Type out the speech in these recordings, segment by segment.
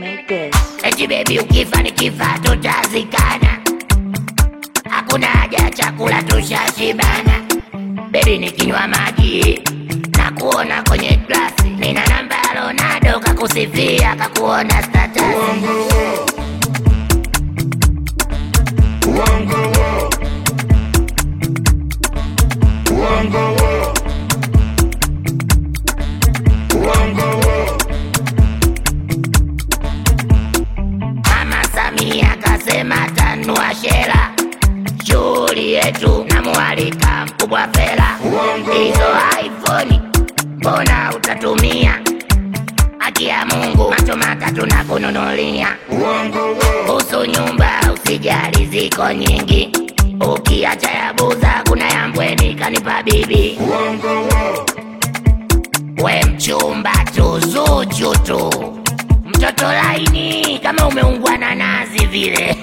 made this. Eti baby ukifa nikifa tutazikana, hakuna haja ya chakula tushashibana. Baby nikinywa maji na kuona kwenye glasi, nina namba ya Ronaldo kakusifia kakuona status. Mama Samia kasema tanua shera, shughuli yetu namualika mkubwa Fela. Hizo iPhone mbona utatumia? Haki ya Mungu macho matatu na kununulia. Kuhusu nyumba usijali, ziko nyingi, ukiacha ya Buza kuna ya Mbweni kanipa bibi. We mchumba tu, Zuchu tu, mtoto laini kama umeungwa na nazi vile.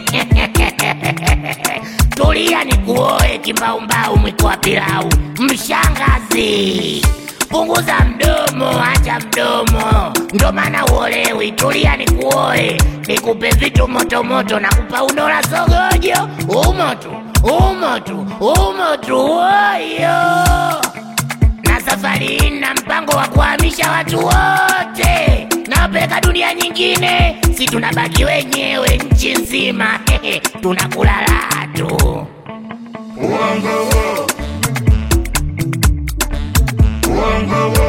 Tulia ni kuoe kimbaumbau, mwiko wa pilau. Mshangazi, punguza mdomo, acha mdomo, ndo maana uolewi. Tulia ni kuoe, nikupe vitu motomoto, nakupa unola sogojo, umo tu, umo tu, umo tu, woyo na safari hii na mpango wa kuhamisha watu wote nawapeleka dunia nyingine, si tunabaki wenyewe nchi nzima tunakula raha tu. Wango, wango,